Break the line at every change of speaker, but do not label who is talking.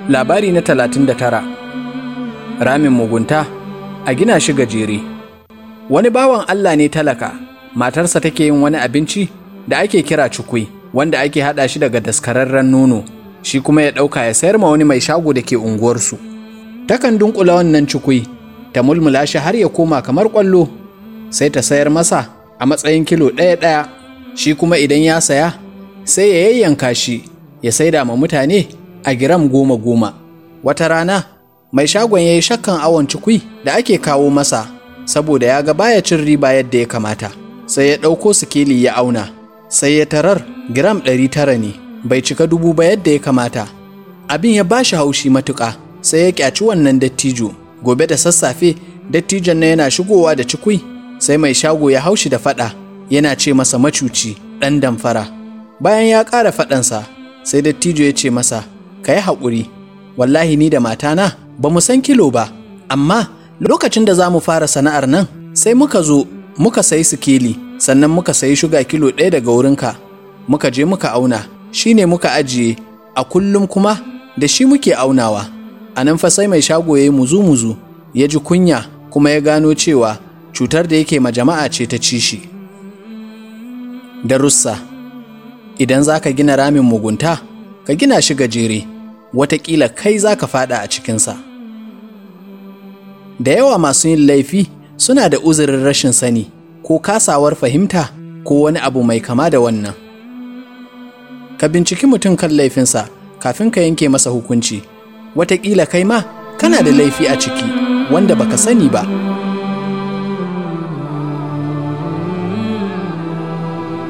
Labari na talatin da tara Ramin mugunta a gina shi gajere Wani bawan Allah ne talaka, matarsa take yin wani abinci da ake kira cukui, wanda ake haɗa shi daga daskararren nono, shi kuma ya ɗauka ya sayar ma wani mai shago da ke unguwarsu. Takan dunkula wannan cukui, ta mulmula shi har ya koma kamar ƙwallo, sai ta sayar masa a matsayin kilo ɗaya ɗaya, shi kuma idan ya saya, sai ya yayyanka shi, ya saida ma mutane a giram goma goma. Wata rana, mai shagon ya yi shakkan awon cikui da ake kawo masa, saboda ya ga baya cin riba yadda ya kamata. Sai ya ɗauko sikeli ya auna, sai ya tarar giram ɗari tara ne, bai cika dubu ba yadda ya kamata. Abin ya bashi haushi matuƙa, sai ya ƙyaci wannan dattijo. Gobe da sassafe, dattijon na yana shigowa da cikui, sai mai shago ya haushi da faɗa, yana ce masa macuci, ɗan damfara. Bayan ya ƙara faɗansa, sai dattijo ya ce masa, ka yi haƙuri, wallahi ni da matana ba mu san kilo ba, amma lokacin da za mu fara sana'ar nan sai muka zo muka sayi sikeli sannan muka sayi shuga kilo ɗaya daga wurinka, muka je muka auna, shi ne muka ajiye, a kullum kuma da shi muke aunawa. A nan fa sai mai shago ya yi muzu-muzu, ya ji kunya kuma ya gano cewa cutar da yake ma jama'a ce ta ci shi. Darussa Idan za ka gina ramin mugunta, ka gina shi gajere. watakila kai za ka fada a cikinsa. Da yawa masu yin laifi suna da uzurin rashin sani ko kasawar fahimta ko wani abu mai kama da wannan. Ka binciki mutum kan laifinsa kafin ka yanke masa hukunci, watakila kai ma kana da laifi a ciki wanda baka sani ba.